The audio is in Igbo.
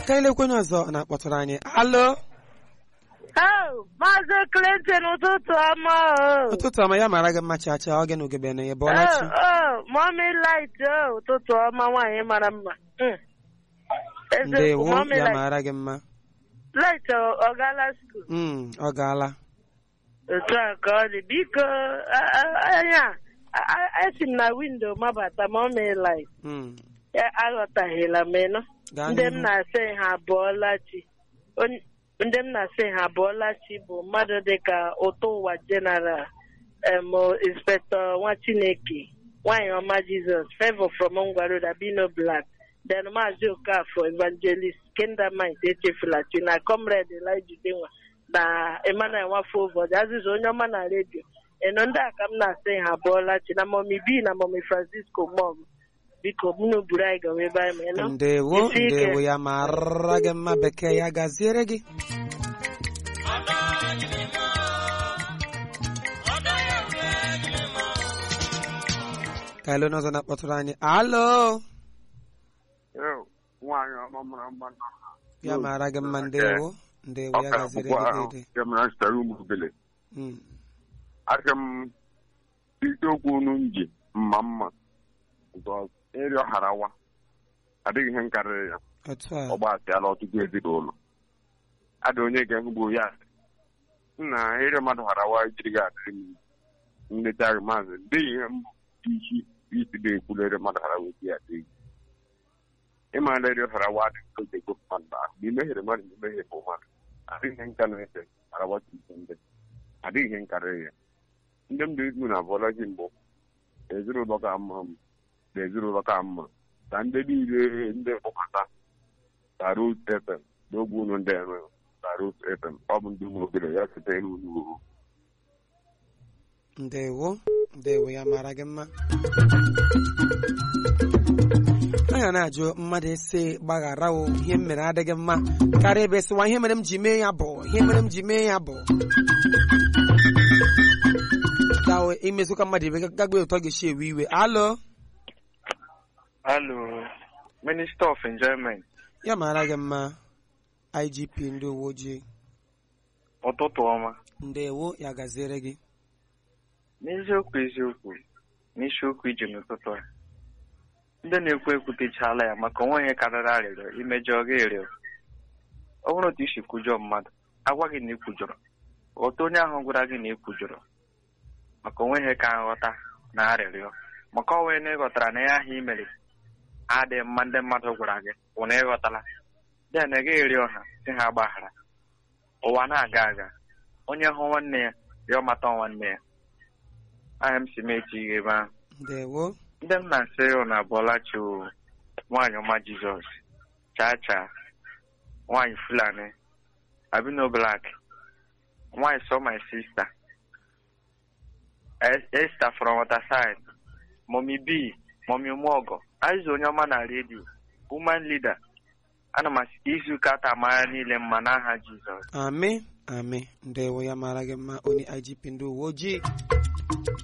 ka anyị lekwenye ọzọ na-akpọtụrụ anyị alo Oh, Maazị Clinton ụtụtụ ọma o. ụtụtụ ọma ya mara gị mma chacha ọ gị na ugebe na ya bụọla chi Oh, oh, Mommy Light o ụtụtụ ọma nwaanyị mara mma. Mm. Eziokwu, ndewo Mommy ya Light. mara gị mma Light ọ ọ gaala skuul? Mm, ọ gaala Otu a ka ọ dị. Biko, a- a- anya, a- a- esi m na windo mabata Mommy Light. Mm, Ya aghọtaghịla m ịnụ. gaa Ndị m n'ihu na-asị ha abụọla chi. Onye- Ndị m na-asị ha abụọla chi bụ mmadụ dịka ụtọ ụwa jeneral em inspector nwa Chineke nwanyị ọma Jizọs Favor from Ngwaru Dabino Black then Maazị Okafọ Evangelist Kendamite echefula chi na Comrade Elijah Udenwa na Emmanuel Nwafọ ụbọchị azịza onye ọma na redio eno ndị a ka m na-asị ha abụọla chi na Mọmi B na Mọmi Francisco Mom biko mụnụ buru anyị gawa ebe anyị ma ịnụ ndewo Isi ike. ndewo ya mara gị mma bekee ya gaziere gị ka anyị lee onye ọzọ na-akpọtụrụ anyị alo nwaanyị ọma mara mma na ya mara gị mma ndewo ndewo ya ọka gaziere bụkwa gị ahụ dede kemara sitere ụmụ obele Mm, aka m isiokwu unu m ji mma mma because ịrịọ harawa adịghị ihe nkarịrị ya otu a ọ gbasịala ọtụtụ ezinụlọ ada onye ga-ehugbo ya nna ịrịọ mmadụ harawa jiri gị adịrị m nleta gị maazị dịghị ihe mbụ isi isi na-ekwulu ịrịọ mmadụ harawa esi ya adịghị ịmara ịrịọ harawa adịghị ka oge gofu mmadụ ahụ ma imehiere mmadụ ma imehie bụ mmadụ adịghị ihe nka na-efe harawa tupu ndị adịghị ihe nkarịrị ya ndị m dị izu na abụọlaji mbụ ezinụlọ ka mma m na ezinụlọ ka mma ka ndị niile ndị mkpọkọta ka Rose FM n'ogbe unu ndị enwe ka Rose FM ọ bụ ndị ụmụ ogere ya site n'unu uru ndewo ndewo ya mara gị mma a ga na-ajụ mmadụ esi gbaghara o ihe m mere adịghị mma karịa ebe sịwa ihe mere m ji mee ya bụ ihe mere m ji mee ya bụ gawo imezụka mmadụ ibe gagbe ụtọ ga-esi ewe iwe alo Hello, Minister of Enjoyment. ya mara gị mma igp ndị uwe ojii Ụtụtụ ọma. ndewo ya gaziere gị N'eziokwu eziokwu, n'isiokwu ije n'ụtụtụ a. Ndị na-ekwu ekwutechala ya maka onwe ihe karịrị arịrịọ imejọ gị ịrịọ. Ọ bụrụ otu isi kwujọ mmadụ, agwa gị na ị kwujọrọ. Ghọta onye ahụ gwara gị na ị kwujọrọ. Maka onwe ihe ka nghọta na arịrịọ. Maka ọ wee na ịghọtara na ya ahụ i mere adịghị mma ndị mmadụ gwara gị bụ na ịghọtala. Ya na ị gaghị rịọ ha si ha gbaghara. Ụwa na-aga aga. Onye hụ nwanne ya, rịọ mata nwanne ya. Aha m si mechi ihe ebe ahụ. ndewo Ndị m na-asị ụnụ abụọlachi o nwaanyị ọma Jizọs, chaa chaa, nwaanyị Fulani, Abino Black, nwaanyị so my sister, Es- Esther from Waterside, Mommy B, Mommy Umuogo, Aizu onye ọma na redio, Woman Leader, ana m asị ka izu ụka taa mara niile mma n'aha Jizọs. amị amị ndewo ya mara gị mma onye igp ndị uwe ojii